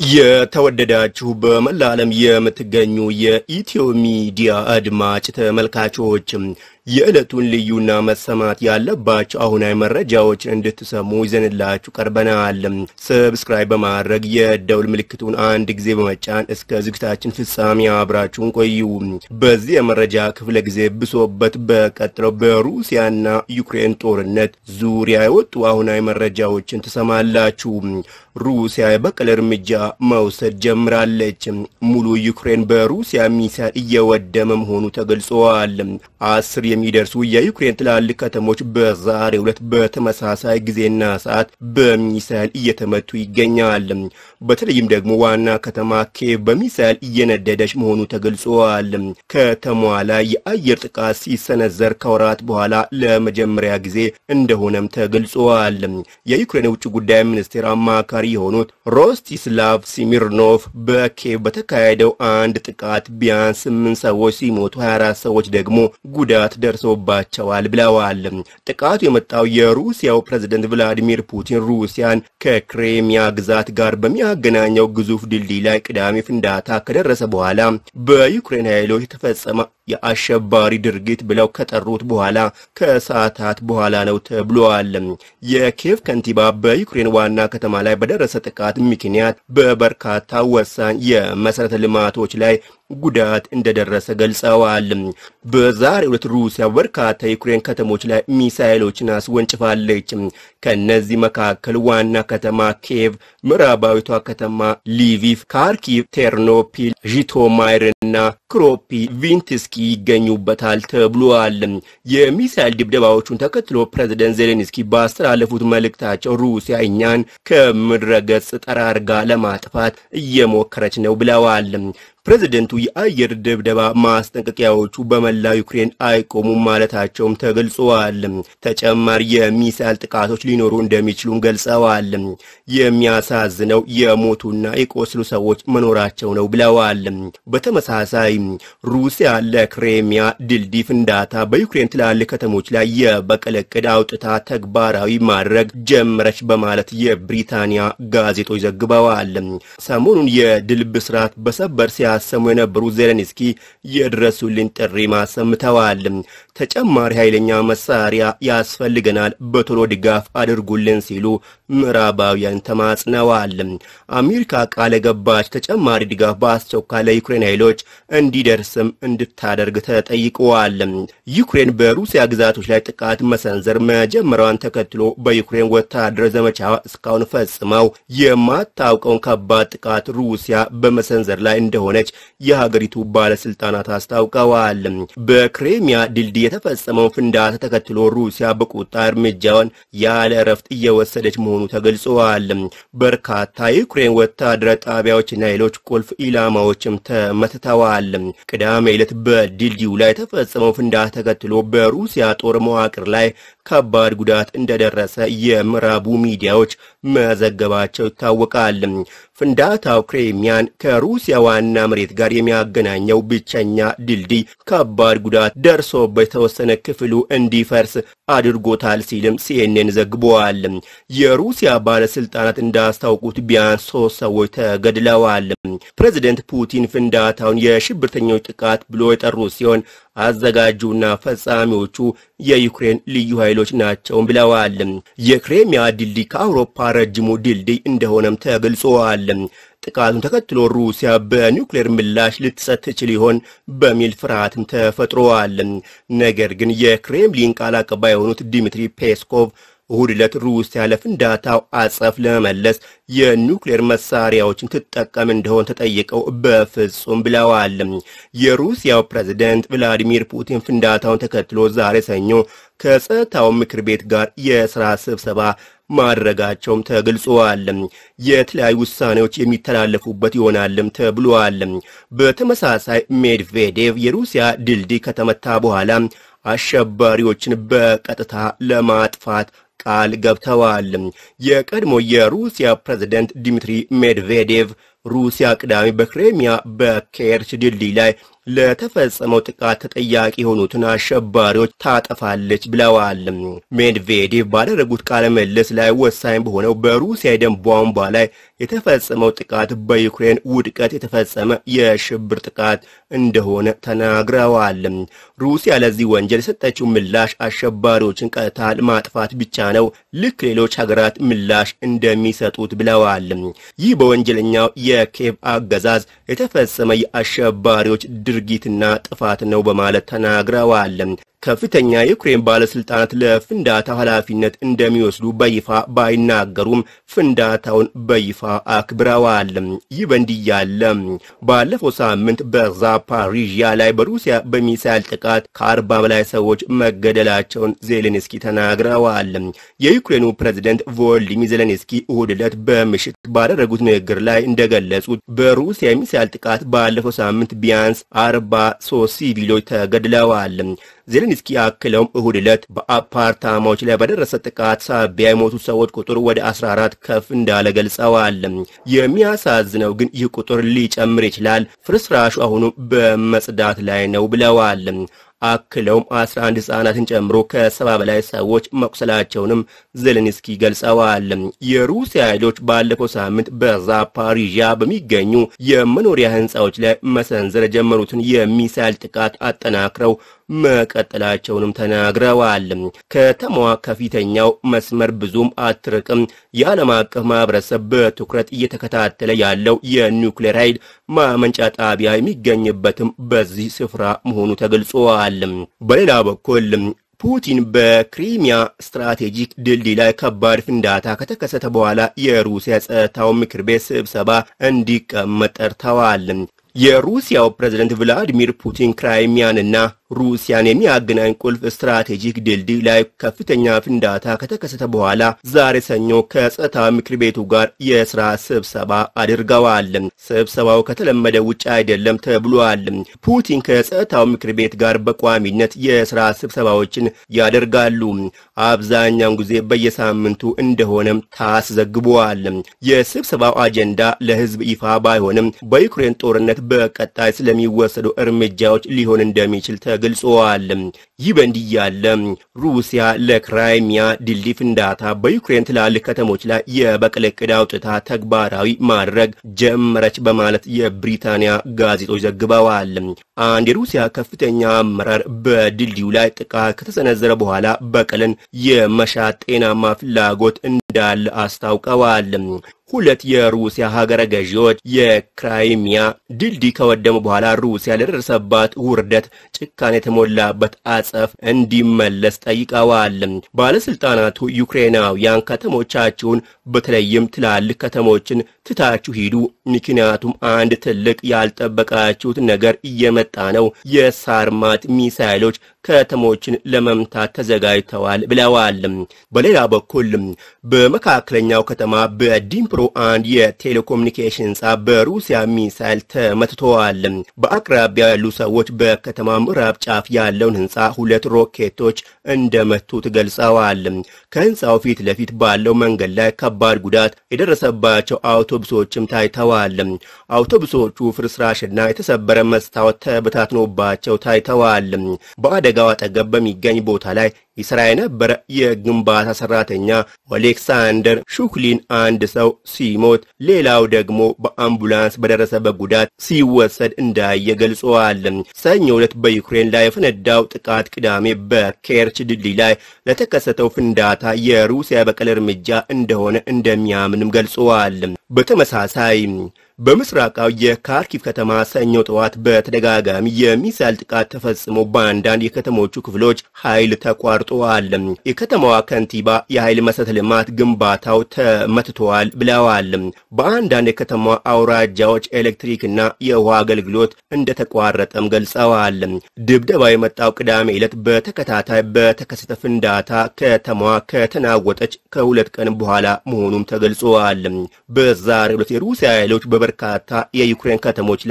የተወደዳችሁ በመላ ዓለም የምትገኙ የኢትዮ ሚዲያ አድማጭ ተመልካቾች የዕለቱን ልዩና መሰማት ያለባቸው አሁናዊ መረጃዎችን እንድትሰሙ ይዘንላችሁ ቀርበናል። ሰብስክራይብ በማድረግ የደውል ምልክቱን አንድ ጊዜ በመጫን እስከ ዝግጅታችን ፍጻሜ አብራችሁን ቆዩ። በዚህ የመረጃ ክፍለ ጊዜ ብሶበት በቀጥለው በሩሲያና ዩክሬን ጦርነት ዙሪያ የወጡ አሁናዊ መረጃዎችን ትሰማላችሁ። ሩሲያ የበቀል እርምጃ መውሰድ ጀምራለች። ሙሉ ዩክሬን በሩሲያ ሚሳይል እየወደመ መሆኑ ተገልጿል። አስር የሚደርሱ የዩክሬን ትላልቅ ከተሞች በዛሬው ዕለት በተመሳሳይ ጊዜና ሰዓት በሚሳይል እየተመቱ ይገኛል። በተለይም ደግሞ ዋና ከተማ ኬቭ በሚሳይል እየነደደች መሆኑ ተገልጿል። ከተማዋ ላይ የአየር ጥቃት ሲሰነዘር ከወራት በኋላ ለመጀመሪያ ጊዜ እንደሆነም ተገልጿል። የዩክሬን የውጭ ጉዳይ ሚኒስቴር አማካሪ የሆኑት ሮስቲስላቭ ሲሚርኖቭ በኬቭ በተካሄደው አንድ ጥቃት ቢያንስ ስምንት ሰዎች ሲሞቱ 24 ሰዎች ደግሞ ጉዳት ደርሶባቸዋል ብለዋል። ጥቃቱ የመጣው የሩሲያው ፕሬዝደንት ቭላዲሚር ፑቲን ሩሲያን ከክሬሚያ ግዛት ጋር በሚያገናኘው ግዙፍ ድልድይ ላይ ቅዳሜ ፍንዳታ ከደረሰ በኋላ በዩክሬን ኃይሎች የተፈጸመ የአሸባሪ ድርጊት ብለው ከጠሩት በኋላ ከሰዓታት በኋላ ነው ተብሏል። የኬቭ ከንቲባ በዩክሬን ዋና ከተማ ላይ በደረሰ ጥቃት ምክንያት በበርካታ ወሳኝ የመሰረተ ልማቶች ላይ ጉዳት እንደደረሰ ገልጸዋል። በዛሬው ዕለት ሩሲያ በርካታ የዩክሬን ከተሞች ላይ ሚሳይሎችን አስወንጭፋለች። ከነዚህ መካከል ዋና ከተማ ኬቭ፣ ምዕራባዊቷ ከተማ ሊቪቭ፣ ካርኪቭ፣ ቴርኖፒል፣ ዢቶማይርና ክሮፒ ቪንትስኪ ይገኙበታል ተብሏል። የሚሳይል ድብደባዎቹን ተከትሎ ፕሬዝደንት ዜሌንስኪ ባስተላለፉት መልእክታቸው ሩሲያ እኛን ከምድረ ገጽ ጠራርጋ ለማጥፋት እየሞከረች ነው ብለዋል። ፕሬዝደንቱ የአየር ድብደባ ማስጠንቀቂያዎቹ በመላ ዩክሬን አይቆሙም ማለታቸውም ተገልጸዋል። ተጨማሪ የሚሳይል ጥቃቶች ሊኖሩ እንደሚችሉም ገልጸዋል። የሚያሳዝነው የሞቱና የቆስሉ ሰዎች መኖራቸው ነው ብለዋል። በተመሳሳይ ሩሲያ ለክሬሚያ ድልድይ ፍንዳታ በዩክሬን ትላልቅ ከተሞች ላይ የበቀል ዕቅድ አውጥታ ተግባራዊ ማድረግ ጀመረች በማለት የብሪታንያ ጋዜጦች ዘግበዋል። ሰሞኑን የድል ብስራት በሰበር ሲያሰሙ የነበሩ ዜሌንስኪ የድረሱልን ጥሪ ማሰምተዋል። ተጨማሪ ኃይለኛ መሳሪያ ያስፈልገናል፣ በቶሎ ድጋፍ አድርጉልን ሲሉ ምዕራባውያን ተማጽነዋል። አሜሪካ ቃል የገባች ተጨማሪ ድጋፍ በአስቸኳይ ለዩክሬን ኃይሎች እንዲደርስም እንድታደርግ ተጠይቀዋል። ዩክሬን በሩሲያ ግዛቶች ላይ ጥቃት መሰንዘር መጀመሪያዋን ተከትሎ በዩክሬን ወታደር ዘመቻ እስካሁን ፈጽመው የማታውቀውን ከባድ ጥቃት ሩሲያ በመሰንዘር ላይ እንደሆነች የሀገሪቱ ባለስልጣናት አስታውቀዋል። በክሬሚያ ድልድይ የተፈጸመውን ፍንዳታ ተከትሎ ሩሲያ በቁጣ እርምጃውን ያለ እረፍት እየወሰደች መሆኑ ተገልጸዋል። በርካታ የዩክሬን ወታደራዊ ጣቢያዎችና ሌሎች ቁልፍ ኢላማዎችም ተመትተዋል። ቅዳሜ ዕለት በድልድዩ ላይ የተፈጸመው ፍንዳታ ተከትሎ በሩሲያ ጦር መዋቅር ላይ ከባድ ጉዳት እንደደረሰ የምዕራቡ ሚዲያዎች መዘገባቸው ይታወቃል። ፍንዳታው ክሬሚያን ከሩሲያ ዋና መሬት ጋር የሚያገናኘው ብቸኛ ድልድይ ከባድ ጉዳት ደርሶበት የተወሰነ ክፍሉ እንዲፈርስ አድርጎታል ሲልም ሲኤንኤን ዘግበዋል። የሩሲያ ባለስልጣናት እንዳስታውቁት ቢያንስ ሶስት ሰዎች ተገድለዋል። ፕሬዚደንት ፑቲን ፍንዳታውን የሽብርተኞች ጥቃት ብሎ የጠሩት ሲሆን አዘጋጁና ፈጻሚዎቹ የዩክሬን ልዩ ኃይሎች ናቸው ብለዋል። የክሬሚያ ድልድይ ከአውሮፓ ረጅሙ ድልድይ እንደሆነም ተገልጿል። ጥቃቱን ተከትሎ ሩሲያ በኒውክሌር ምላሽ ልትሰጥ ትችል ይሆን በሚል ፍርሃትም ተፈጥሯል። ነገር ግን የክሬምሊን ቃል አቀባይ የሆኑት ዲሚትሪ ፔስኮቭ እሁድ ዕለት ሩሲያ ለፍንዳታው አጸፍ ለመመለስ የኒውክሌር መሳሪያዎችን ትጠቀም እንደሆን ተጠይቀው በፍጹም ብለዋል። የሩሲያው ፕሬዝደንት ቭላዲሚር ፑቲን ፍንዳታውን ተከትሎ ዛሬ ሰኞ ከጸጥታው ምክር ቤት ጋር የሥራ ስብሰባ ማድረጋቸውም ተገልጿል። የተለያዩ ውሳኔዎች የሚተላለፉበት ይሆናልም ተብሏል። በተመሳሳይ ሜድቬዴቭ የሩሲያ ድልድይ ከተመታ በኋላ አሸባሪዎችን በቀጥታ ለማጥፋት ቃል ገብተዋል። የቀድሞ የሩሲያ ፕሬዝደንት ዲሚትሪ ሜድቬዴቭ ሩሲያ ቅዳሜ በክሬሚያ በኬርች ድልድይ ላይ ለተፈጸመው ጥቃት ተጠያቂ የሆኑትን አሸባሪዎች ታጠፋለች ብለዋል። ሜድቬዴቭ ባደረጉት ቃለ ምልልስ ላይ ወሳኝ በሆነው በሩሲያ የደም ቧንቧ ላይ የተፈጸመው ጥቃት በዩክሬን ውድቀት የተፈጸመ የሽብር ጥቃት እንደሆነ ተናግረዋል። ሩሲያ ለዚህ ወንጀል የሰጠችው ምላሽ አሸባሪዎችን ቀጥታ ማጥፋት ብቻ ነው፣ ልክ ሌሎች ሀገራት ምላሽ እንደሚሰጡት ብለዋል። ይህ በወንጀለኛው የኬቭ አገዛዝ የተፈጸመ የአሸባሪዎች ድርጊትና ጥፋት ነው በማለት ተናግረዋል። ከፍተኛ የዩክሬን ባለስልጣናት ለፍንዳታው ኃላፊነት እንደሚወስዱ በይፋ ባይናገሩም ፍንዳታውን በይፋ አክብረዋል። ይህ በእንዲህ ያለ ባለፈው ሳምንት በዛፓሪዥያ ላይ በሩሲያ በሚሳይል ጥቃት ከአርባ በላይ ሰዎች መገደላቸውን ዜሌንስኪ ተናግረዋል። የዩክሬኑ ፕሬዝደንት ቮሎዲሚር ዜሌንስኪ እሁድ ዕለት በምሽት ባደረጉት ንግግር ላይ እንደገለጹት በሩሲያ የሚሳይል ጥቃት ባለፈው ሳምንት ቢያንስ አርባ ሶስት ሲቪሎች ተገድለዋል። ዜሌንስኪ አክለውም እሁድ ዕለት በአፓርታማዎች ላይ በደረሰ ጥቃት ሳቢያ የሞቱ ሰዎች ቁጥር ወደ 14 ከፍ እንዳለ ገልጸዋል። የሚያሳዝነው ግን ይህ ቁጥር ሊጨምር ይችላል፣ ፍርስራሹ አሁኑ በመጽዳት ላይ ነው ብለዋል። አክለውም 11 ሕፃናትን ጨምሮ ከሰባ በላይ ሰዎች መቁሰላቸውንም ዜሌንስኪ ገልጸዋል። የሩሲያ ኃይሎች ባለፈው ሳምንት በዛፓሪዣ በሚገኙ የመኖሪያ ሕንፃዎች ላይ መሰንዘር የጀመሩትን የሚሳይል ጥቃት አጠናክረው መቀጠላቸውንም ተናግረዋል። ከተማዋ ከፊተኛው መስመር ብዙም አትርቅም። የዓለም አቀፍ ማህበረሰብ በትኩረት እየተከታተለ ያለው የኒውክሌር ኃይል ማመንጫ ጣቢያ የሚገኝበትም በዚህ ስፍራ መሆኑ ተገልጿል። በሌላ በኩል ፑቲን በክሪሚያ ስትራቴጂክ ድልድይ ላይ ከባድ ፍንዳታ ከተከሰተ በኋላ የሩሲያ ጸጥታው ምክር ቤት ስብሰባ እንዲቀመጥ ጠርተዋል። የሩሲያው ፕሬዝደንት ቭላዲሚር ፑቲን ክራይሚያንና ሩሲያን የሚያገናኝ ቁልፍ ስትራቴጂክ ድልድይ ላይ ከፍተኛ ፍንዳታ ከተከሰተ በኋላ ዛሬ ሰኞ ከጸጥታ ምክር ቤቱ ጋር የስራ ስብሰባ አድርገዋል። ስብሰባው ከተለመደ ውጭ አይደለም ተብሏል። ፑቲን ከጸጥታው ምክር ቤት ጋር በቋሚነት የስራ ስብሰባዎችን ያደርጋሉ። አብዛኛውን ጊዜ በየሳምንቱ እንደሆነም ታስዘግቧል። የስብሰባው አጀንዳ ለሕዝብ ይፋ ባይሆንም በዩክሬን ጦርነት በቀጣይ ስለሚወሰዱ እርምጃዎች ሊሆን እንደሚችል ተገልጿል። ይህ በእንዲህ ያለ ሩሲያ ለክራይሚያ ድልድይ ፍንዳታ በዩክሬን ትላልቅ ከተሞች ላይ የበቀል ዕቅድ አውጥታ ተግባራዊ ማድረግ ጀመረች በማለት የብሪታንያ ጋዜጦች ዘግበዋል። አንድ የሩሲያ ከፍተኛ አመራር በድልድዩ ላይ ጥቃት ከተሰነዘረ በኋላ በቀልን የመሻት ጤናማ ፍላጎት እንዳለ አስታውቀዋል። ሁለት የሩሲያ ሀገረ ገዢዎች የክራይሚያ ድልድይ ከወደሙ በኋላ ሩሲያ ለደረሰባት ውርደት ጭካኔ የተሞላበት አጸፍ እንዲመለስ ጠይቀዋል። ባለስልጣናቱ ዩክሬናውያን ከተሞቻችሁን በተለይም ትላልቅ ከተሞችን ትታችሁ ሂዱ፣ ምክንያቱም አንድ ትልቅ ያልጠበቃችሁት ነገር እየመጣ ነው። የሳርማት ሚሳይሎች ከተሞችን ለመምታት ተዘጋጅተዋል ብለዋል። በሌላ በኩል በመካከለኛው ከተማ በዲምፕሮ አንድ የቴሌኮሙኒኬሽን ህንፃ በሩሲያ ሚሳይል ተመትተዋል። በአቅራቢያ ያሉ ሰዎች በከተማ ምዕራብ ጫፍ ያለውን ህንፃ ሁለት ሮኬቶች እንደመቱት ገልጸዋል። ከህንፃው ፊት ለፊት ባለው መንገድ ላይ ከባድ ጉዳት የደረሰባቸው አውቶቡሶችም ታይተዋል። አውቶቡሶቹ ፍርስራሽና የተሰበረ መስታወት ተበታትኖባቸው ታይተዋል። በአደጋው አጠገብ በሚገኝ ቦታ ላይ ይሰራ የነበረ የግንባታ ሰራተኛ ኦሌክሳንደር ሹክሊን አንድ ሰው ሲሞት ሌላው ደግሞ በአምቡላንስ በደረሰበት ጉዳት ሲወሰድ እንዳየ ገልጸዋል። ሰኞ ዕለት በዩክሬን ላይ የፈነዳው ጥቃት ቅዳሜ በኬርች ድልድይ ላይ ለተከሰተው ፍንዳታ የሩሲያ በቀል እርምጃ እንደሆነ እንደሚያምንም ገልጸዋል። በተመሳሳይ በምስራቃዊ የካርኪቭ ከተማ ሰኞ ጠዋት በተደጋጋሚ የሚሳይል ጥቃት ተፈጽሞ በአንዳንድ የከተሞቹ ክፍሎች ኃይል ተቋርጧል። የከተማዋ ከንቲባ የኃይል መሰረተ ልማት ግንባታው ተመትተዋል ብለዋል። በአንዳንድ የከተማዋ አውራጃዎች ኤሌክትሪክና የውሃ አገልግሎት እንደተቋረጠም ገልጸዋል። ድብደባ የመጣው ቅዳሜ ዕለት በተከታታይ በተከሰተ ፍንዳታ ከተማዋ ከተናወጠች ከሁለት ቀን በኋላ መሆኑም ተገልጿል። በዛሬው ዕለት የሩሲያ ኃይሎች በበርካታ የዩክሬን ከተሞች ላይ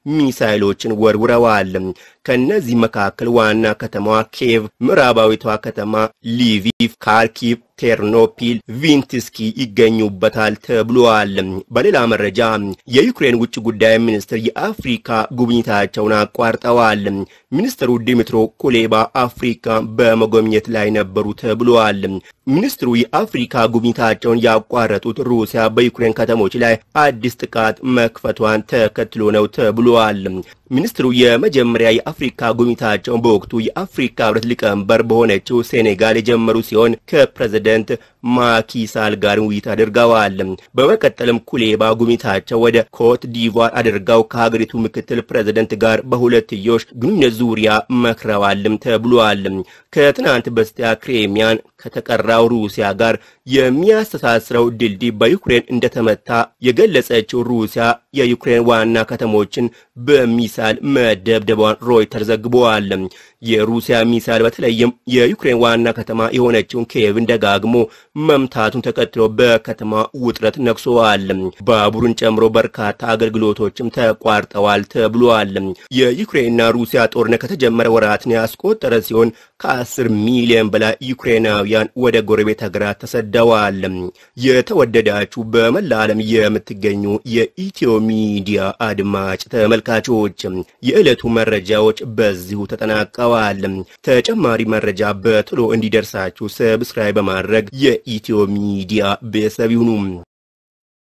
ሚሳይሎችን ወርውረዋል። ከነዚህ መካከል ዋና ከተማዋ ኬቭ፣ ምዕራባዊቷ ከተማ ሊቪቭ፣ ካርኪቭ፣ ቴርኖፒል፣ ቪንትስኪ ይገኙበታል ተብሏል። በሌላ መረጃ የዩክሬን ውጭ ጉዳይ ሚኒስትር የአፍሪካ ጉብኝታቸውን አቋርጠዋል። ሚኒስትሩ ዲሚትሮ ኩሌባ አፍሪካ በመጎብኘት ላይ ነበሩ ተብሏል። ሚኒስትሩ የአፍሪካ ጉብኝታቸውን ያቋረጡት ሩሲያ በዩክሬን ከተሞች ላይ አዲስ ጥቃት መክፈቷን ተከትሎ ነው ተብሏል። ሚኒስትሩ የመጀመሪያ የአፍሪካ ጉብኝታቸውን በወቅቱ የአፍሪካ ሕብረት ሊቀመንበር በሆነችው ሴኔጋል የጀመሩ ሲሆን ከፕሬዝደንት ማኪሳል ጋር ውይይት አድርገዋል። በመቀጠልም ኩሌባ ጉብኝታቸው ወደ ኮት ዲቫር አድርገው ከሀገሪቱ ምክትል ፕሬዝደንት ጋር በሁለትዮሽ ግንኙነት ዙሪያ መክረዋልም ተብሏል። ከትናንት በስቲያ ክሬሚያን ከተቀራው ሩሲያ ጋር የሚያስተሳስረው ድልድይ በዩክሬን እንደተመታ የገለጸችው ሩሲያ የዩክሬን ዋና ከተሞችን በሚሳይል መደብደቧን ሮይተር ዘግበዋል። የሩሲያ ሚሳይል በተለይም የዩክሬን ዋና ከተማ የሆነችውን ኪየቭን ደጋግሞ መምታቱን ተከትሎ በከተማ ውጥረት ነግሶዋል። ባቡርን ጨምሮ በርካታ አገልግሎቶችም ተቋርጠዋል ተብሏል። የዩክሬንና ሩሲያ ጦርነት ከተጀመረ ወራትን ያስቆጠረ ሲሆን ከአስር ሚሊዮን በላይ ዩክሬናውያን ወደ ጎረቤት ሀገራት ተሰደዋል። የተወደዳችሁ በመላ ዓለም የምትገኙ የኢትዮ ሚዲያ አድማጭ ተመልካቾች የዕለቱ መረጃዎች በዚሁ ተጠናቀዋል። ተጨማሪ መረጃ በቶሎ እንዲደርሳችሁ ሰብስክራይብ በማድረግ የኢትዮ ሚዲያ ቤተሰብ ይሁኑ።